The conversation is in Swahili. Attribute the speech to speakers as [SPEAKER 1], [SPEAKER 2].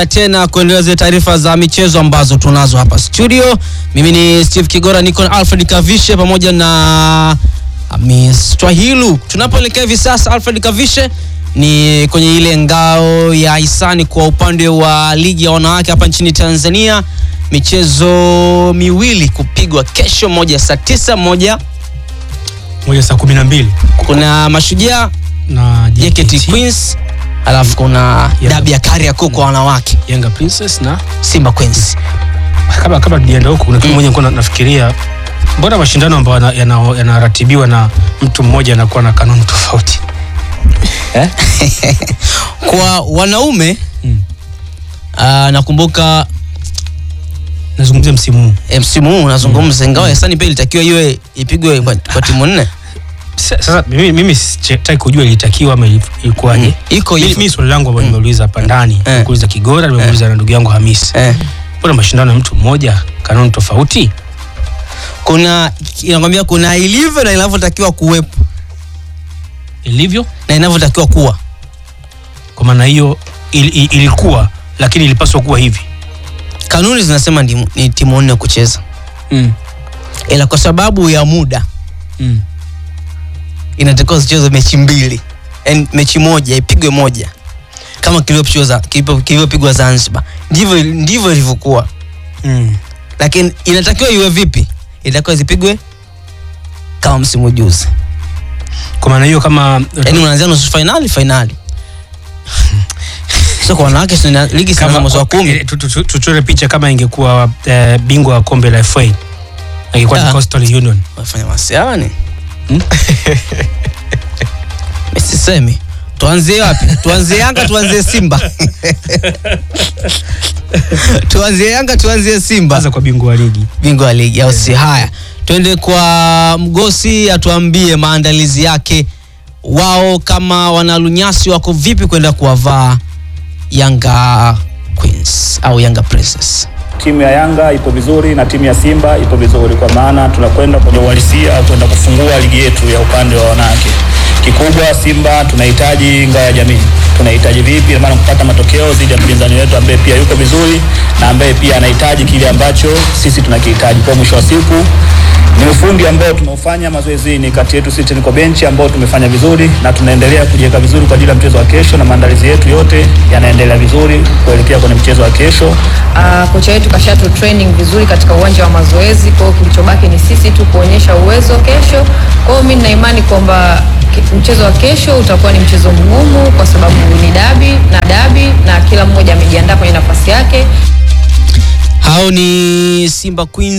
[SPEAKER 1] tena kuendelea zile taarifa za michezo ambazo tunazo hapa studio. Mimi ni Steve Kigora, niko na Alfred Kavishe pamoja na Miss Twahilu. Tunapoelekea hivi sasa, Alfred Kavishe ni kwenye ile ngao ya hisani kwa upande wa ligi ya wanawake hapa nchini Tanzania, michezo miwili kupigwa kesho, moja saa tisa, moja
[SPEAKER 2] moja saa kumi na mbili
[SPEAKER 1] kuna Mashujaa
[SPEAKER 2] na
[SPEAKER 1] JKT Queens, alafu kuna
[SPEAKER 2] Yeah.
[SPEAKER 1] dabi ya Kariakoo kwa wanawake
[SPEAKER 2] Yanga Princess na
[SPEAKER 1] Simba Queens.
[SPEAKER 2] kabla kabla tujaenda huko kuna kitu moja nilikuwa na- nafikiria mbona mashindano ambayo yana- yana- yanaratibiwa na mtu mmoja anakuwa na kanuni tofauti eh?
[SPEAKER 1] Kwa wanaume
[SPEAKER 2] Mm.
[SPEAKER 1] ah, nakumbuka
[SPEAKER 2] nazungumzia msimu huu
[SPEAKER 1] eh, msimu huu unazungumza, ingawa hisani pia ilitakiwa iwe ipigwe kwa, kwa timu nne
[SPEAKER 2] Sa- sasa mimi, mimi sitaki kujua ilitakiwa ama ili- ilikuwaje
[SPEAKER 1] Mm. iko
[SPEAKER 2] Mimi-
[SPEAKER 1] hivyo
[SPEAKER 2] mimi swali langu ambalo nimeuliza hapa ndani
[SPEAKER 1] Eh.
[SPEAKER 2] nimekuuliza Kigora nimeuliza na ndugu yangu Hamisi
[SPEAKER 1] eh.
[SPEAKER 2] mbona mashindano ya mtu mmoja kanuni tofauti
[SPEAKER 1] Kuna inakwambia kuna ilivyo na inavyotakiwa kuwepo
[SPEAKER 2] ilivyo
[SPEAKER 1] na inavyotakiwa kuwa.
[SPEAKER 2] kwa maana hiyo il, il, ilikuwa lakini ilipaswa kuwa hivi
[SPEAKER 1] Kanuni zinasema ni, ni timu nne kucheza,
[SPEAKER 2] mm.
[SPEAKER 1] ila kwa sababu ya muda
[SPEAKER 2] Mm.
[SPEAKER 1] inatakiwa zichezwe mechi mbili, yani mechi moja ipigwe moja kama kilivyochezwa kilivyo- kilivyopigwa Zanzibar, ndivyo ndivyo ilivyokuwa.
[SPEAKER 2] Mm.
[SPEAKER 1] lakini inatakiwa iwe vipi? Inatakiwa zipigwe kama msimu juzi,
[SPEAKER 2] kwa maana hiyo kama
[SPEAKER 1] yaani unaanzia nusu fainali fainali. Sio kwa wanawake, si ina- ligi sinaanza mwezi wa kumi.
[SPEAKER 2] eh, tu- tu- tu- tuchore picha kama ingekuwa eh, bingwa wa kombe la FA ingekuwa ni
[SPEAKER 1] Ah.
[SPEAKER 2] Coastal Union
[SPEAKER 1] Wafanya masiani
[SPEAKER 2] Hmm?
[SPEAKER 1] misisemi tuanzie wapi? Tuanzie Yanga, tuanzie Simba tuanzie Yanga, tuanzie Simba,
[SPEAKER 2] kwanza kwa bingwa wa ligi
[SPEAKER 1] bingwa wa ligi au si? Haya, twende kwa Mgosi atuambie maandalizi yake, wao kama wanalunyasi wako vipi kwenda kuwavaa Yanga Queens au Yanga Princess.
[SPEAKER 3] Timu ya Yanga ipo vizuri na timu ya Simba ipo vizuri, kwa maana tunakwenda kwenye uhalisia kwenda kufungua ligi yetu ya upande wa wanawake. Kikubwa Simba tunahitaji ngao ya jamii, tunahitaji vipi, maana kupata matokeo dhidi ya mpinzani wetu ambaye pia yuko vizuri na ambaye pia anahitaji kile ambacho sisi tunakihitaji. Kwa mwisho wa siku ni ufundi ambao tumeufanya mazoezini kati yetu sisi niko benchi ambao tumefanya vizuri na tunaendelea kujiweka vizuri kwa ajili ya mchezo wa kesho, na maandalizi yetu yote yanaendelea vizuri kuelekea kwenye mchezo wa kesho.
[SPEAKER 4] Uh, kocha wetu kashatu training vizuri katika uwanja wa mazoezi. Kwa hiyo kilichobaki ni sisi tu kuonyesha uwezo kesho. Kwa hiyo mimi nina imani kwamba ki- mchezo wa kesho utakuwa ni mchezo mgumu, kwa sababu ni dabi na dabi, na kila mmoja amejiandaa kwenye nafasi yake.
[SPEAKER 1] Hao ni Simba Queens